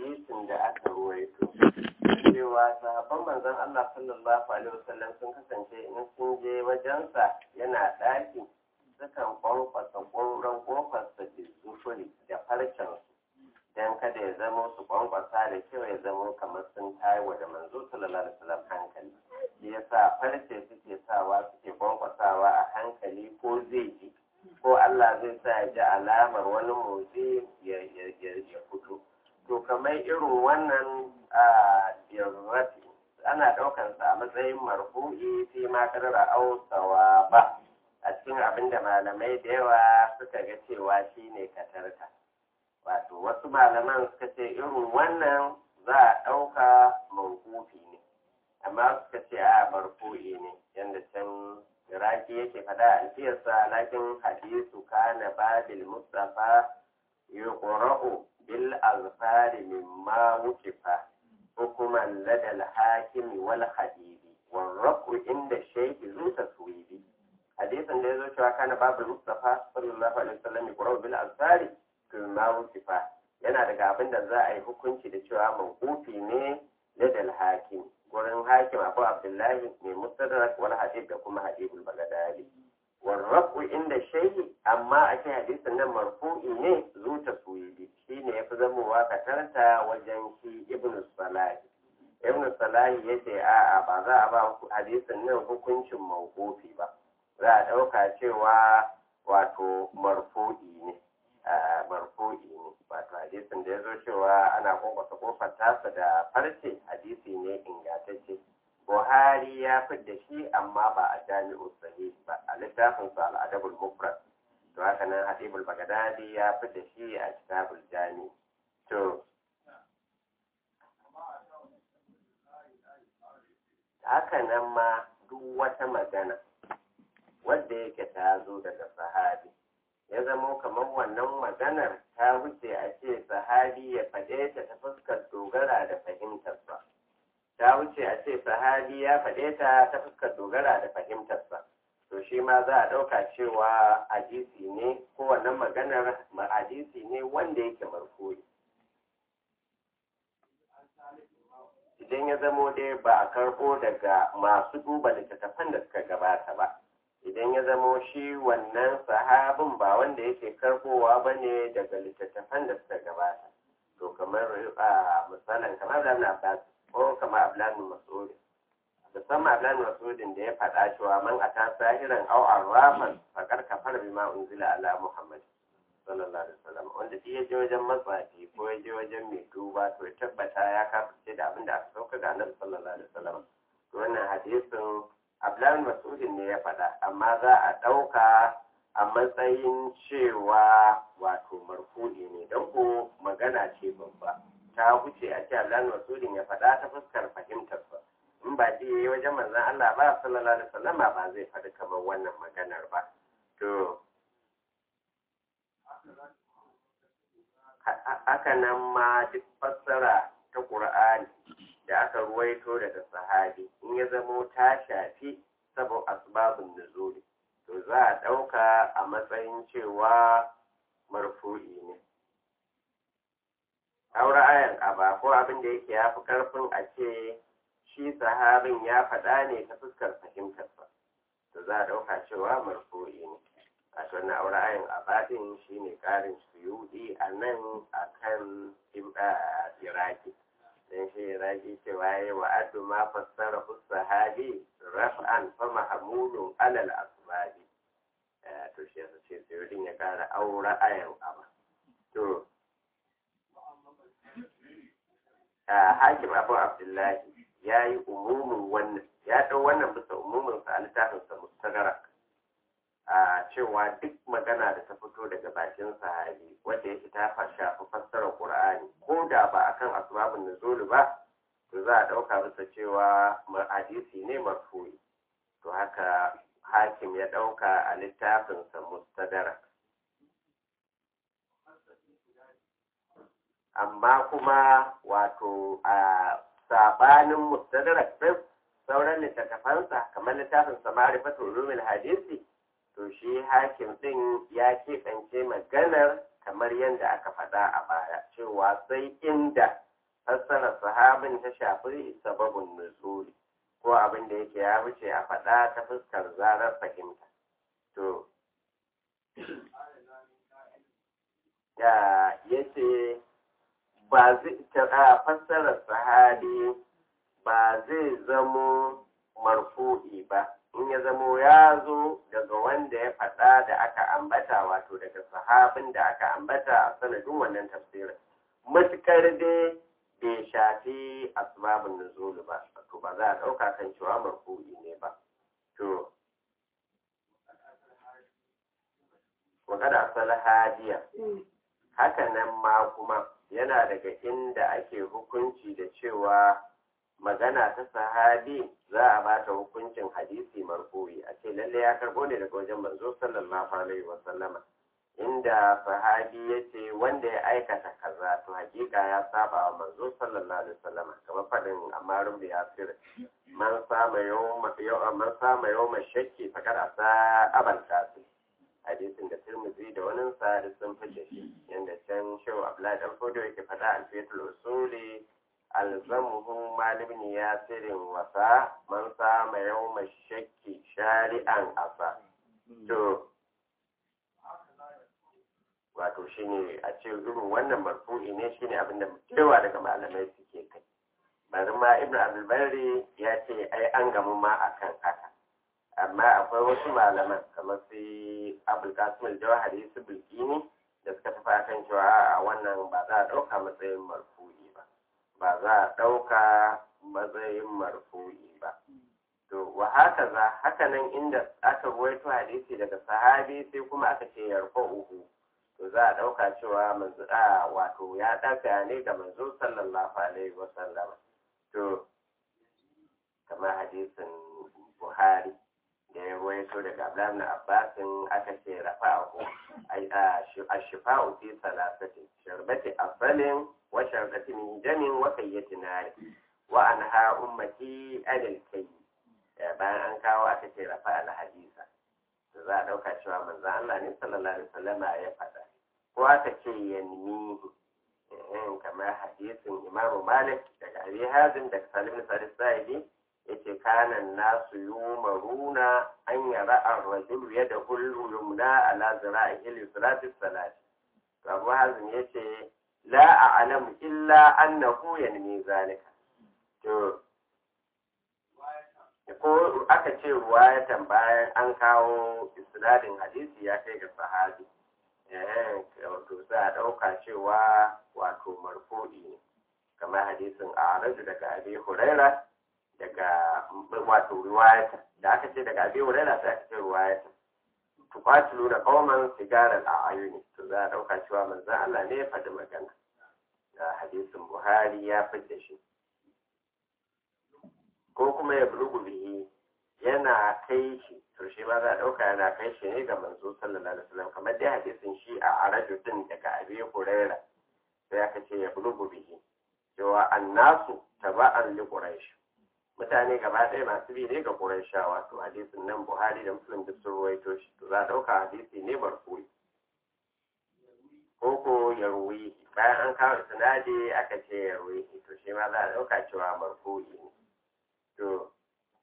hadisin da aka ruwaito cewa sahabban manzon Allah sallallahu alaihi wasallam sun kasance in sun je wajensa yana ɗaki sukan kwankwasa ƙoran ƙofarsa da zufuri da farcen don kada ya zama su kwankwasa da kyau ya zama kamar sun tayo da manzo sallallahu alaihi wasallam hankali shi yasa farce suke sawa suke kwankwasawa a hankali ko zai ji ko Allah zai sa ya ji alamar wani motsi ya fito to kamar irin wannan a yarrati ana ɗaukar sa a matsayin marfu'i fi ma kadara ausawa ba a cikin abin da malamai da yawa suka ga cewa shine katarta wato wasu malaman suka ce irin wannan za a ɗauka mawqufi ne amma suka ce a marfu'i ne yadda can iraki yake faɗa a alfiyarsa lakin hadisu kana babil mustafa yuqra'u bil azfari mimma wukifa hukuman ladal hakimi wal hadibi warraku inda shaykhi zu taswibi hadisin da yazo cewa kana babul mustafa sallallahu alaihi wasallam yuqra'u bil azfari mimma wukifa yana daga abin da za a yi hukunci da cewa mawqufi ne ladal hakimi wurin hakim abu abdullahi mai mustadrak wal hadith da kuma hadithul bagadadi warrafu inda shayi amma a ce hadisin nan marfu'i ne zu taswibi shine yafi zamowa katarta wajen shi ibn salahi ibn salahi yace a'a ba za a ba hadisin nan hukuncin mawqufi ba za a dauka cewa wato marfu'i ne marfu'i ne wato hadisin da ya zo cewa ana kwankwasa kofar tasa da farce hadisi ne ingantacce buhari ya fi da shi amma ba a jami'u sahih ba a littafin sa al'adabul mufrad to haka nan hadibul bagadadi ya fi da shi a kitabul jami to haka nan ma duk wata magana wadda yake ta zo daga sahabi ya zamo kamar wannan maganar ta wuce a ce sahabi ya faɗe ta ta fuskar dogara da fahimtarsa ta wuce a ce sahabi ya faɗe ta ta fuskar dogara da fahimtarsa to shi ma za a ɗauka cewa hadisi ne ko wannan maganar hadisi ne wanda yake marfu'i idan ya zamo dai ba a karɓo daga masu duba littattafan da suka gabata ba idan ya zamo shi wannan sahabin ba wanda yake karbowa ba ne daga littattafan da suka gabata to kamar a misalin kamar da abbas ko kamar ablan mas'ud musamman ablan mas'udin da ya faɗa cewa man ata sahiran aw arrafan faqad kafara bima unzila ala muhammad sallallahu alaihi wasallam wanda shi ya je wajen matsafi ko ya je wajen mai duba to ya tabbata ya kafirce da abin da aka sauka ga annabi sallallahu alaihi wasallam to wannan hadisin Abdullahi Mas'udin ne ya faɗa amma za a ɗauka a matsayin cewa wato marfu'i ne don ko magana ce babba ta wuce a ce Abdullahi Mas'udin ya faɗa ta fuskar fahimtar sa in ba ji yayi wajen manzon Allah ba sallallahu alaihi wasallam ba zai faɗi kamar wannan maganar ba to haka nan ma duk fassara ta Qur'ani da aka ruwaito daga sahabi in ya zamo ta shafi sabon asbabun nuzuli to za a ɗauka a matsayin cewa marfu'i ne aure ayan aba ko abin da yake ya fi ƙarfin a ce shi sahabin ya faɗa ne ta fuskar fahimtarsa to za a ɗauka cewa marfu'i ne a wannan aure ayan aba ɗin shi ne ƙarin suyuɗi a nan a kan iraki dan shi ragi cewa ya wa addu ma fassara sahabi raf'an fa mahmulun alal asbabi to shi yasa ce sai ya kara aura ayan aba to hakim abu abdullahi ya yi umumin wannan ya ɗau wannan bisa umumin sa a littafin sa mustagarak a cewa duk magana da ta fito daga bakin sahabi wanda yake ta shafi fassarar qur'ani ko da ba akan asbabun nuzul ba to za a dauka bisa cewa hadisi ne marfu'i to haka hakim ya dauka a littafin sa mustadrak amma kuma wato a sabanin mustadrak din sauran littattafansa kamar littafin sa ma'rifatul ulumul hadisi to shi hakim ɗin ya keɓance maganar kamar yadda aka faɗa a baya cewa sai inda fassarar sahabin ta shafi sababin nuzuli ko abin da yake ya wuce a faɗa ta fuskar zarar fahimta to ya yace ba zai fassarar sahabi ba zai zamo marfu'i ba in ya zamo ya zo daga wanda ya faɗa da aka ambata wato daga sahabin da aka ambata a sanadin wannan tafsirin matukar dai bai shafi asbabun nuzul ba to ba za a ɗauka kan cewa marfu'i ne ba to wakada asal hadiya haka nan ma kuma yana daga inda ake hukunci da cewa magana ta sahabi za a ba ta hukuncin hadisi marfu'i a ce lalle ya karbo ne daga wajen manzo sallallahu alaihi wa sallama inda sahabi ya ce wanda ya aikata kaza to hakika ya saba wa manzo sallallahu alaihi wa sallama kamar fadin amaru da yasir man sama yawma man sama yawma shakki fakar asa abal qasim hadisin da Tirmidhi da wani sa sun fice shi yanda can shehu Abdullahi dan Fodo yake faɗa alfiyatul usuli alzamuhu malibin yasirin wasa man sama yawma shakki shari'an asa to wato shine a ce irin wannan marfu'i ne shine abin da cewa daga malamai suke kai bari ma ibnu abdulbari ya ce ai an gamu ma akan haka amma akwai wasu malaman kamar su abul kasim jawahari su bilkini da suka tafi akan cewa a wannan ba za a ɗauka matsayin marfu'i ba ba za a ɗauka matsayin marfu'i ba to wa haka za haka nan inda aka ruwaito hadisi daga sahabi sai kuma aka ce yarfa uhu to za a ɗauka cewa manzo a wato ya ɗaga ne ga manzo sallallahu alaihi wa sallam to kamar hadisin buhari da ya ruwaito daga Abdullahi na Abbasin aka ce rafa'ahu a shifa'u fi salasati sharbati asalin wa sharbati min jamin wa kayyati nari wa anha ummati anil kayyi bayan an kawo aka ce rafa al hadisa da za a dauka cewa manzo Allah ne sallallahu alaihi wasallama ya faɗa ko aka ce yanmihi kamar hadisin Imam Malik daga Abi Hazim daga Salim bin Sa'id yace kana nasu yumaruna an yara ar-rajulu yadahu al-yumna ala zira'ihi li salati salat Abu Hazim yace la a'lamu illa annahu yanmi zalika to ko aka ce ruwayatan bayan an kawo isnadin hadisi ya kai ga sahabi eh wato za a dauka cewa wato marfu'i ne kamar hadisin a daga Abi Hurairah daga wato riwayata da aka ce daga abin wurera sai aka ce riwayata tuqatilu da qauman sigaran a ayuni to za a dauka cewa manzon Allah ne ya faɗi magana da hadisin Buhari ya fidda shi ko kuma ya bulugu bihi yana kai shi to shi ma za a dauka yana kai shi ne ga manzo sallallahu alaihi wasallam kamar dai hadisin shi a araju din daga abi huraira sai aka ce ya bulugu bihi cewa annasu taba'an li quraish mutane gaba ɗaya masu bi ne ga Qurayshawa to hadisin nan Buhari da Muslim duk sun ruwaito shi to za a ɗauka hadisi ne marfu'i ko ko ya ruwi bayan an kawo sinadi aka ce ya ruwi to shi ma za a ɗauka cewa marfu'i ne to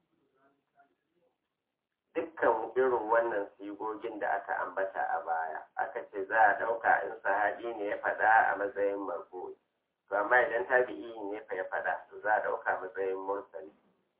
dukkan irin wannan sigogin da aka ambata a baya aka ce za a ɗauka in sahabi ne ya faɗa a matsayin marfu'i to amma idan tabi'i ne fa ya faɗa to za a ɗauka matsayin mursali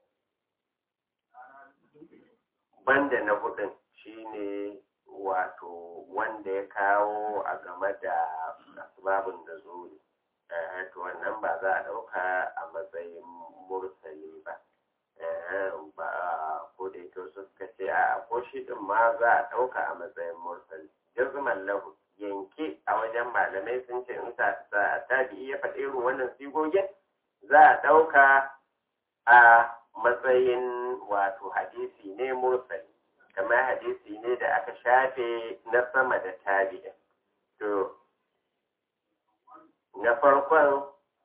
banda na hudun shine wato wanda ya kawo a game da asbabun da zuri to wannan ba za a ɗauka a matsayin mursali ba ba ko da ita suka ce a ko shi din ma za a ɗauka a matsayin mursali jazman lahu yanke a wajen malamai sun ce in ta tabi'i ya faɗi irin wannan sigogin za a ɗauka a matsayin wato hadisi ne mursali kamar hadisi ne da aka shafe na sama da tabi'in to na farkon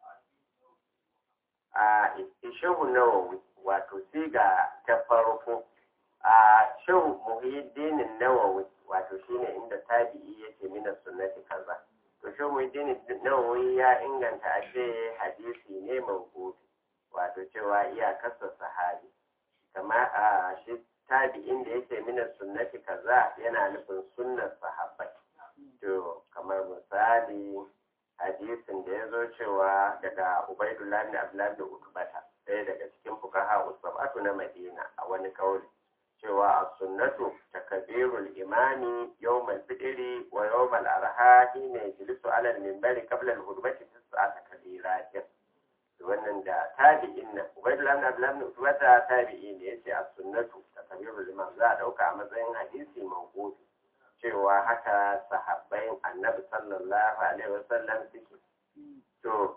a ishehu nawawi wato siga ta farko a shehu muhiddinin nawawi wato shine inda tabi'i yake mina sunnati kaza to shi muhyiddin nawawi ya inganta a ce hadisi ne mawqufi wato cewa iyakarsa sahabi kama a shi tabi'in da yake mina sunnati kaza yana nufin sunnar sahabbai to kamar misali hadisin da ya zo cewa daga ubaidullah bin abdullah da utbata ɗaya daga cikin fuqaha usabatu na madina a wani kauli cewa as-sunnatu takbirul imami yawmal fitri wa yawmal arha hina yajlisu ala al-minbari qabla al-hudbati tis'ata kabiratin wannan da tabi'in nan ubaidullah bin abdullah bin utbata tabi'i ne yace as-sunnatu takbirul imam za a dauka a matsayin hadisi mawqufi cewa haka sahabbai annabi sallallahu alaihi wasallam suke to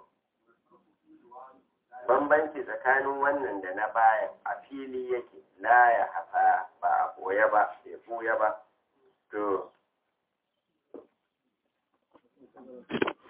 bambanci tsakanin wannan da na baya a fili yake la ya hafa ba a boye ba bai buya ba to